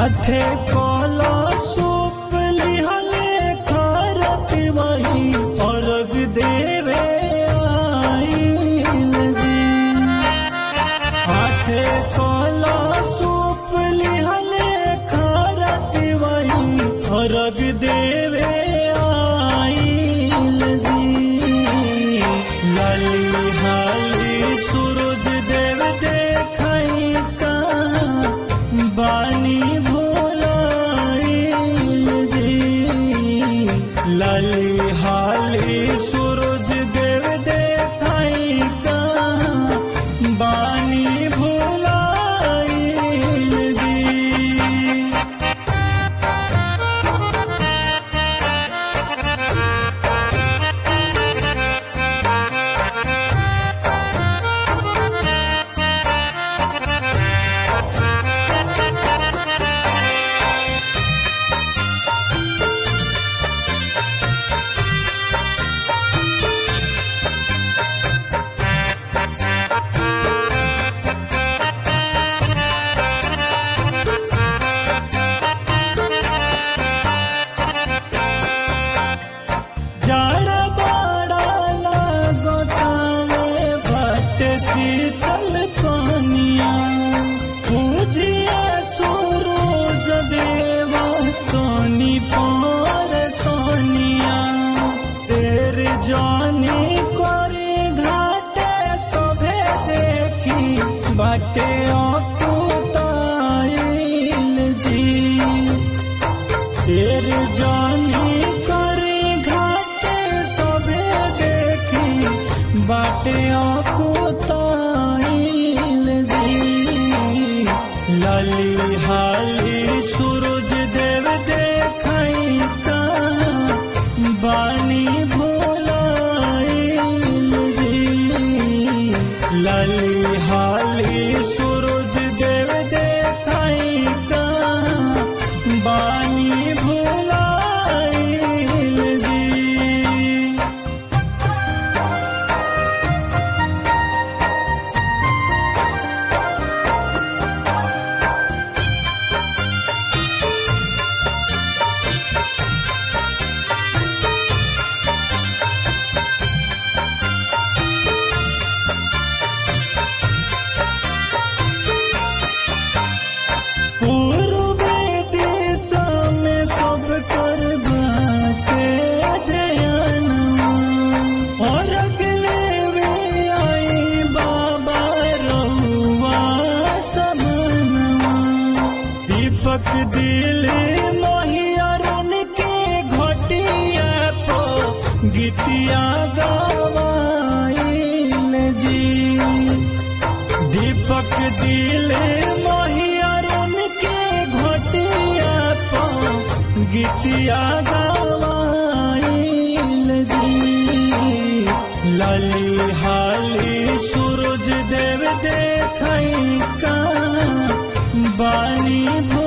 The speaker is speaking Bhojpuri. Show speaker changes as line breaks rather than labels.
हाथे कोला सूप लिहले खारती वही अर्घ देवे आइल जी हाथे कोला सूप लिहले खारती वही अर्घ देवे आइल जी लाली हाली सूरज देव देखई का बानी भोलाइल जी लाली हाली सूरज देव देखई का बानी भोलाइल जी जाड़ा बाड़ा लागतावे भट शीतल पानिया पूजिया सूरज देवा तोनी पर सोनिया तेर जानी करे घाटे सभे देखी बाटे अकुताइल जी शेर जानी करे घाटे सबे देखी बाटे अकुताइल जी लाली हाली सूरज देव देखई का बानी भोलाइल जी लाली हाली सूरज देव देखई का बानी भोलाइल जी पूर्वे दिशा में सब कर बाटे दयानवा और अगले वे आई बाबा रहुआ सबनवा दीपक दिल मोहियरन के घटिया पो गीतिया गवाइल जी दीपक दिले मोहियरन के घटिया पा गीतिया गवाइल जी लाली हाली सूरज देव देखई का बानी भो